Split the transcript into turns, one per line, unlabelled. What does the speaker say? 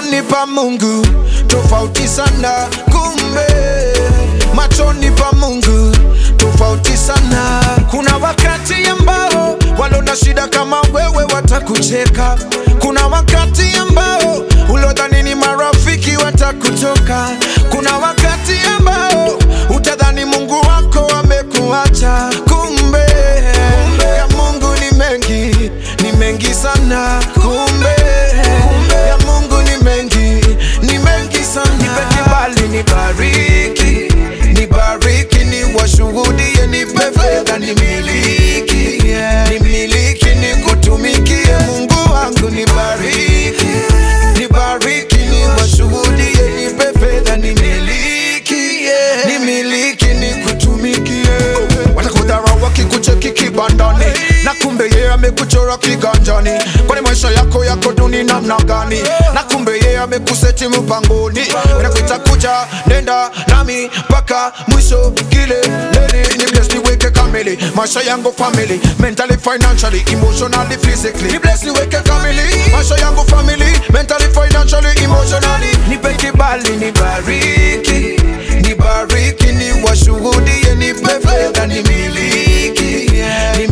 machoni pa Mungu tofauti sana, kumbe machoni pa Mungu tofauti sana. Kuna wakati ambao walona shida kama wewe watakucheka, kuna wakati ambao ulodhani ni marafiki watakutoka, kuna wakati ambao utadhani Mungu wako amekuacha, kumbe ya Mungu ni mengi, ni mengi sana, kumbe ya Mungu ni mengi, ni mengi sana. Nipe kibali, nibariki, nibariki, niwashuhudie, nipe fedha, nimiliki, nimiliki, nikutumikie Mungu wangu, nibariki, nibariki, niwashuhudie, nipe fedha, nimiliki, nimiliki, nikutumikie. Watakudharau wakikucheki kibandani, na kumbe yeye amekuchora kiganjani. Kwani maisha yako yako duni namna gani? Na kumbe yeye amekuseti mpangoni, nakuita kuja, nenda nami mpaka mwisho kileleni. Ni bless niweke kamili maisha yangu family, mentally, financially, emotionally, physically. Ni bless niweke kamili maisha yangu family, mentally, financially, emotionally. Nipe kibali, nibariki, nibariki, niwashuhudie, nipe fedha, nimiliki, nimiliki